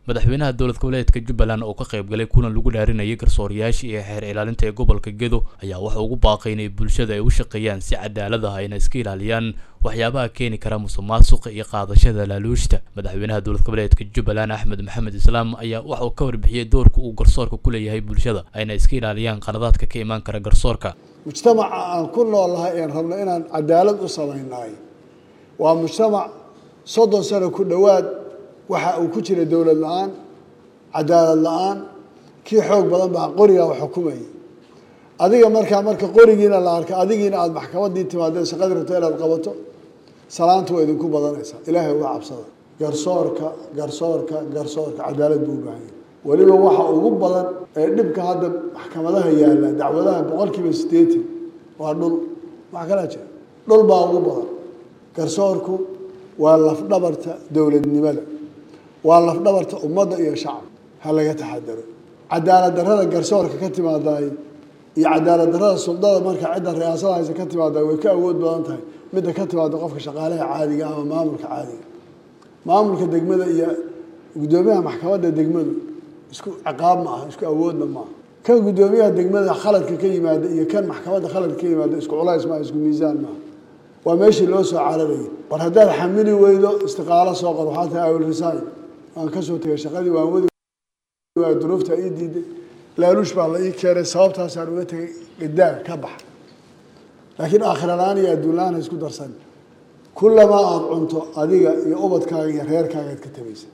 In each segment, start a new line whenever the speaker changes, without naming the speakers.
madaxweynaha dowlad goboleedka jubbaland oo ka qayb galay kulan lagu dhaarinayay garsoorayaasha iyo xeer ilaalinta ee gobolka gedo ayaa waxa ugu baaqay inay bulshada ay u shaqeeyaan si cadaalad ah ayna iska ilaaliyaan waxyaabaha keeni kara musuqmaasuqa iyo qaadashada laaluushta madaxweynaha dowlad goboleedka jubbaland axmed maxamed islaam ayaa waxa uu ka warbixiyey doorka uu garsoorka ku leeyahay bulshada ayna iska ilaaliyaan qaladaadka ka imaan kara garsoorka
mujtamaca aan ku noolnahay een rabno inaan cadaalad u samaynahay waa mujtamac soddon sano ku dhowaad waxa uu ku jira dowlad la-aan cadaalad la-aan kii xoog badan baa qorigaa wax xukumayay adiga markaa marka qorigiina la arka adigiina aada maxkamadii timaadeen shaqadii rabto inaad qabato salaanta waa idinku badanaysaa ilaahay uga cabsada garsoorka garsoorka garsoorka cadaalad buu u baahan yahay weliba waxa ugu badan ee dhibka hadda maxkamadaha yaalla dacwadaha boqol kiiba siddeetan waa dhul wax kalaa jira dhul baa ugu badan garsoorku waa lafdhabarta dowladnimada waa lafdhabarta ummadda iyo shacab ha laga taxadaro cadaalad darrada garsoorka ka timaadaay iyo cadaalad darrada suldada marka cidda riyaasada haysa ka timaadaay way ka awood badan tahay midda ka timaada qofka shaqaalaha caadiga ama maamulka caadiga maamulka degmada iyo guddoomiyaha maxkamadda degmadu isku ciqaab ma aha isku awoodna maaha kan guddoomiyaha degmada khaladka ka yimaada iyo kan maxkamadda khaladka ka yimaada isku culays maaha isku miisaan maaha waa meeshii loo soo cararayay war haddaad xamili weydo istiqaalo soo qor waxaa tahay awil resign waan ka soo tegay shaqadii waan wadi waa duruufta ii diiday laaluush baa la ii keenay sababtaasaan uga tegay gadaag ka bax laakiin aakhiralaan iyo adduunlaan ha isku darsan kullamaa aada cunto adiga iyo ubadkaaga iyo reerkaagaad ka tabaysa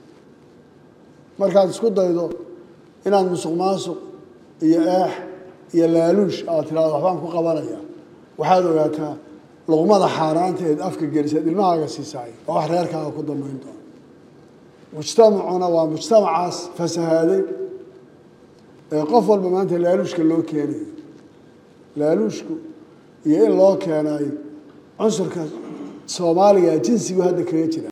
markaad isku daydo inaad musuq maasuq iyo eex iyo laaluush aad tiraado waxbaan ku qabanaya waxaad ogaataa luqmada xaaraanta eed afka gelisaad ilmahaaga siisaay oo wax reerkaaga ku dambeyn doono mujtamacuna waa mujtamacaas fasahaaday ee qof walba maanta laaluushka loo keenayo laaluushku iyo in loo keenayo cunsurka soomaaliga jinsigu hadda kaga jira